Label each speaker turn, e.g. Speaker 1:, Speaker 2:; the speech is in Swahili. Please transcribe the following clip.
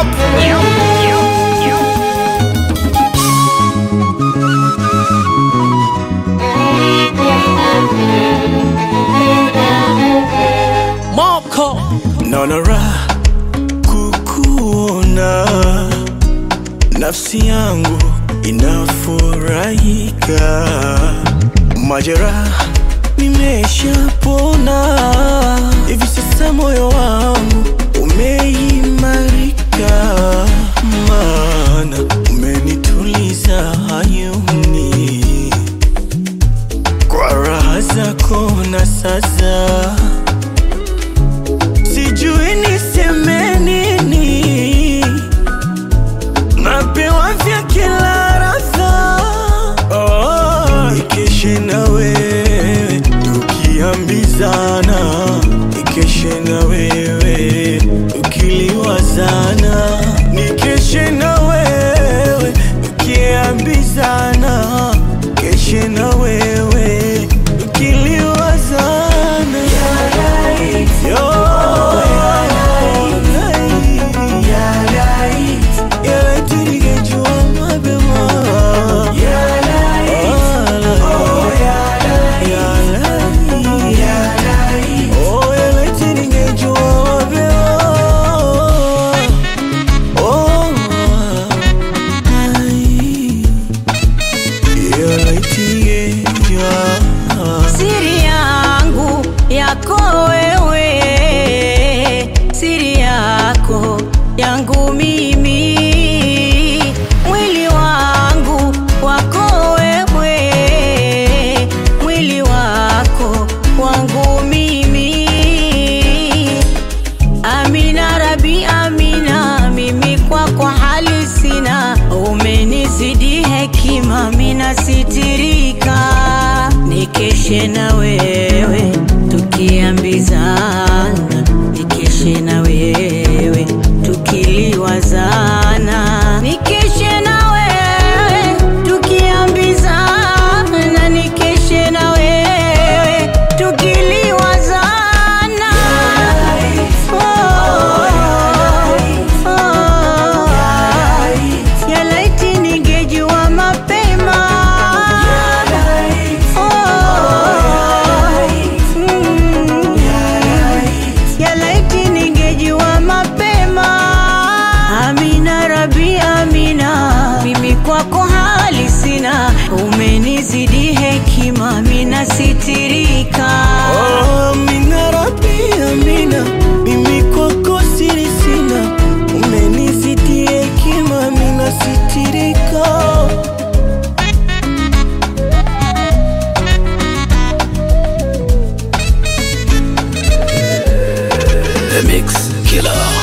Speaker 1: Moko
Speaker 2: naona raha kukuona, nafsi yangu inafurahika, majeraha nimeshapona, hivi sasa moyo wangu umeimarika, maana umenituliza hayuni kwa raha zako na sasa sijui niseme nini, napewa vya kila radha. Oh, ikeshe na wewe tukiambizana, ikeshe na wewe tukiliwazana, nikeshe na wewe tukiambizana, keshe na wewe tukiliwazana. Yo, yalaiti ningejua mapema. Yalai. Oh, yalaiti ningejua mapema. Oh, ai. Yalaiti ningejua.
Speaker 3: siri yangu yako wewe, siri yako yangu mimi, mwili wangu wako wewe, mwili wako wangu mimi. Amina Rabi, Amina, mimi kwako hali sina, umenizidi hekima, mina sitirika, nikeshe na wewe tukiambizana, nikeshe na wewe tukiliwazana, nikeshe na wewe tukiambizana, nikeshe na wewe tukiliwazana. Ya laiti ningejua mapema. Mm. Ya laiti ningejua mapema. Amina Rabi, Amina, mimi kwako hali sina, umenizidi hekima, mina sitirika.
Speaker 2: Oh, Amina Rabbi, Amina, mimi kwako siri sina, umenizidi hekima, mina sitirika.
Speaker 1: The Mix Killer